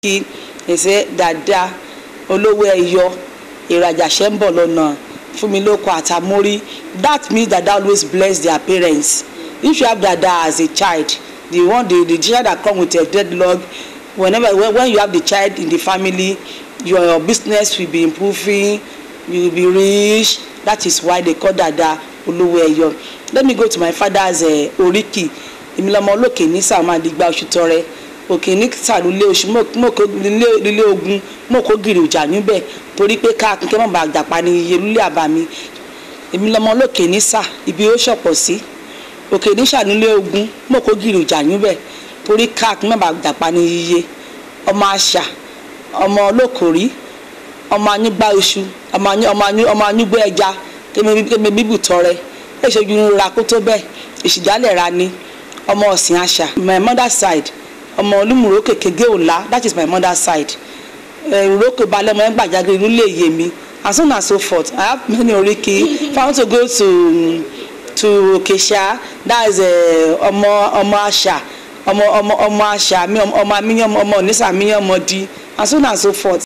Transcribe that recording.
kí ẹsẹ̀ dáadáa olówó ẹyọ ìrajà ṣẹ́ ń bọ̀ lọ́nà fún mi lóko àtàmórí that means dada always bless their parents if you have dada as a child the one the the child that come with a dreadlock whenever when, when you have the child in the family your, your business will be improving you will be rich that is why they call dada olówó ẹyọ let me go to my father's uh, oríkì èmi lọmọ olókè ní sàmàdìgbà oṣù tọrẹ òkè ní sàlùlé oṣù mọ̀kó lílé ogun mọ̀kó gìrì ìjà níbẹ̀ torí pé ká kíkẹ́ mọ̀ bá àgbàpá ní iye lulẹ̀ àbámi èmi lọmọ olókè ní sà ibi ó ṣọ̀pọ̀ sí òkè ní sàlùlé ogun mọ̀kó gìrì ìjà níbẹ̀ torí ká kíkẹ́ mọ̀ bá àgbàpá ní iye ọmọ àṣà ọmọ olókòrí ọmọ anyúgbá oṣù ọmọ anyúgbó ẹja kémi bíbù tọrẹ èso ju ra kó tó bẹ́ẹ̀ ìṣìdálẹ̀ ra ni ọmọ ọ̀sìn àṣà my mother side ọmọ olúmúrò kékeré òla that is my mother side ìrókò balẹ̀ ọmọ ẹgbàá jágiri nílé iye mi and so on and so forth i have many oríkì if i want to go to to okesha that is ọmọ ọmọ àṣà ọmọ ọmọ ọmọ àṣà mi ọmọ àmìyàn ọmọ onísàmìyàn ọmọ di and so on and so forth.